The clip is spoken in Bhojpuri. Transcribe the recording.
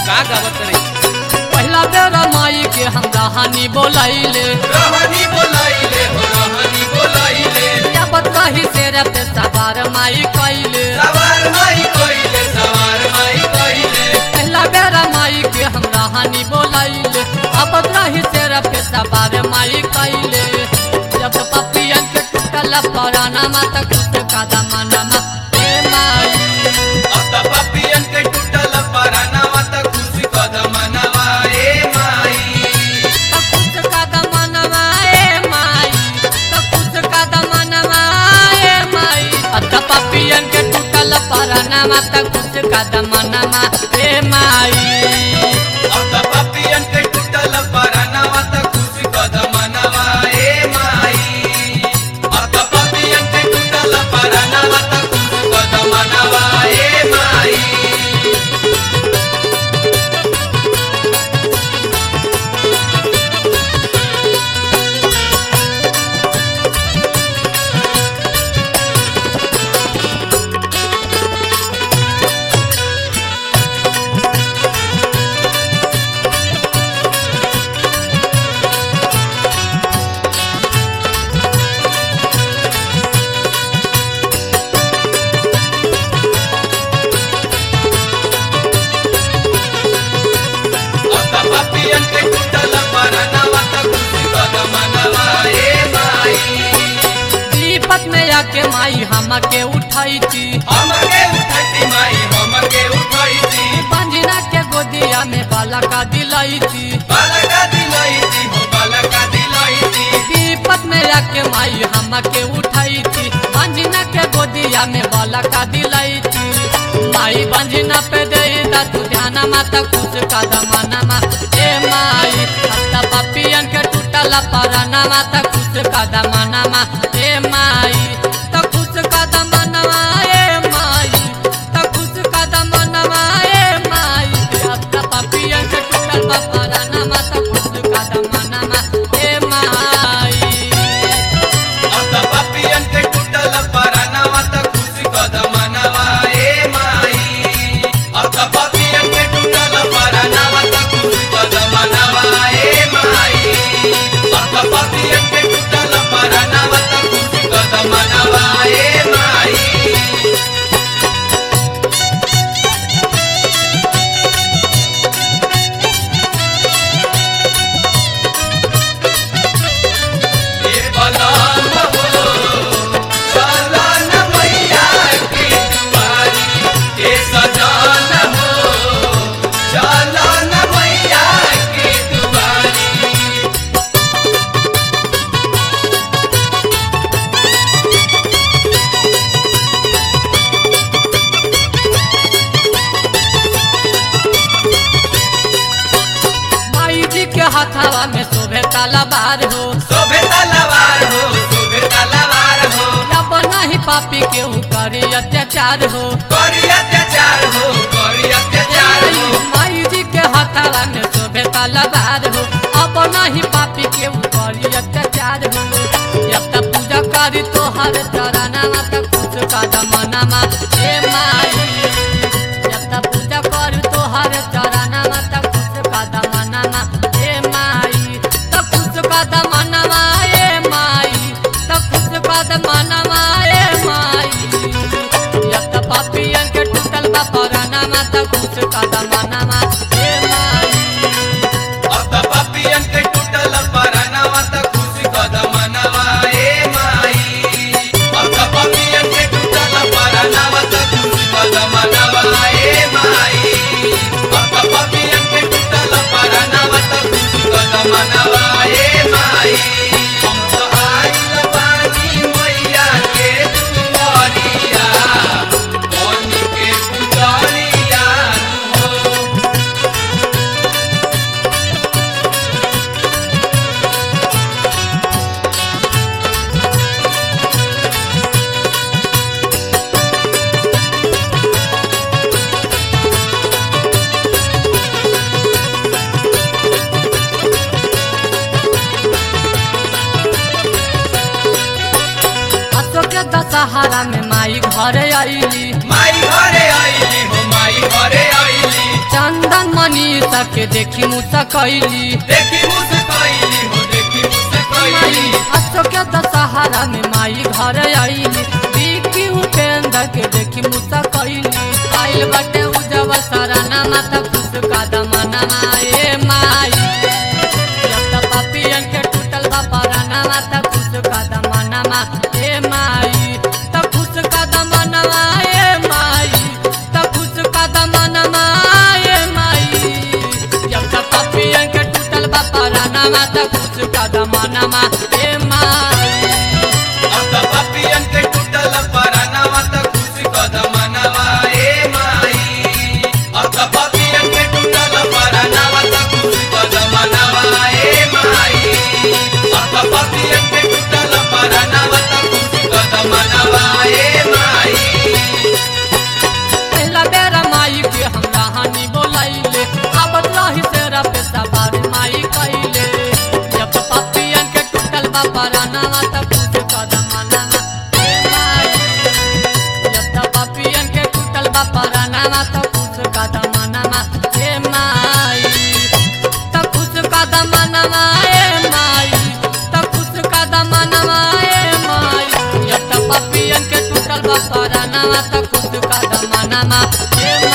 का गावत रही पहला बेर माई के हम कहानी बोलैले रहनी बोलाइले हो रहनी बोलाइले या बतही से रत सवार माई कैले सवार माई कइले सवार माई कइले पहला बेर माई के हम कहानी बोलैले अब रही से रत सवार माई कैले जब पपियन के टूटल पराना माता कुछ कदम नमा ए माई अब त पपियन के टूटल परानावा त खुशी कदम नवाए माई कुछ कदम नवाए माई तो कुछ कदम नवाए माई अत पपियन के टूटल पराना त कुछ कदम नमा ए माई अब त पपियन के टूटल परानावा त खुशी कदम नवाए माई अब त पपियन के टूटल परानावा त खुशी कदम नवाए माई अब त पपियन के टूटल परानावा त खुशी कदम नवाए माई विपत में आके माई हमके उठाई थी हमके उठैती माई हमके उठैती बंजना के गोदिया में बाला का दिलाई थी बालका दिलैती हो बालका दिलैती विपत में आके माई हमके उठाई थी बंजना के गोदिया में बाला का दिलाई थी माई बंजना पे दे दा तू ध्यान माता कुछ कदम नमा ए माई हत्ता पपियन के टूटल पराना माता कुछ कदम नमा ए माई तो कुछ कदम नमा ए माई तो कुछ कदम नमा ए माई हत्ता पपियन के टूटल पराना माता कुछ कदम नमा ए माई अब त पपियन के टूटल परानावा त खुशी कदम नवाए माई अब त पपियन के टूटल परानावा त खुशी कदम नवाए माई अब त पपियन के टूटल परानावा त खुशी कदम नवाए माई ये बलाम हो सलान मैया की दुआरी ये सजान हो सलान मैया की दुआरी माई जी के हथवा में शोभे तलवार हो शोभे तलवार हो शोभे तलवार हो अब नहीं पापी के करी अत्याचार हो करी अत्याचार हो करी अत्याचार हो माई जी के हथवा में शोभे तलवार हो अब नहीं पापी के करी अत्याचार हो जब तक पूजा करी तो हर चरणा तक कुछ कदम नमा हे माई जब तक पूजा करी तो हर चरणा तक कुछ कदम नमा हे माई तक कुछ कदम नमा हे माई तक कुछ कदम नमा हे माई जब तक पापियन के टूटल बा पराना तक कुछ कदम नमा हे माई अब त पपियन के टूटल परानावा त खुशी कदम नवाए माई अब त पपियन के टूटल परानावा त खुशी कदम नवाए माई अब त पपियन के टूटल परानावा त खुशी कदम नवाए माई हम तो आइल बानी मैया के दुआरिया बन के पुजारिया हो अशोक के दशहरा में माई घर आईली माई घरे आइली हो माई घरे आइली चंदन मनीषा के देखी मुसा कैली देखी मुस्कैली हो देखी मुस्कैली अशोक के दशहरा में माई घर आईली विकी उपेंद्र के देखी मुसा कैली आइल बटे उजब सराना माता खुश कदमना ए माई जब तक पापियन के टूटल बा पराना माता खुश कदमना ए माई त खुश कदमना ए माई त खुश कदमना ए माई जब तक पापियन के टूटल बा पराना माता खुश कदमना ए माई अब त पापियन के टूटल परनवा त खुशी कदमनवा ए माई अब त पापियन के टूटल परनवा त खुशी कदमनवा ए माई अब त पापियन के टूटल परनवा त खुशी कदमनवा ए माई पहला बेरा माई के हम कहानी बोलाइले अब रही तेरा पे सवार माई कैले जब पपियन के टूटल बा पराना त पूछ कदम मनाना ए माई जब तक पपियन के टूटल बा पराना त पूछ कदम मनाना ए माई त पूछ कदम मनाना ए माई त पूछ कदम मनाना ए माई जब तक पपियन के टूटल बा पराना त पूछ कदम मनाना ए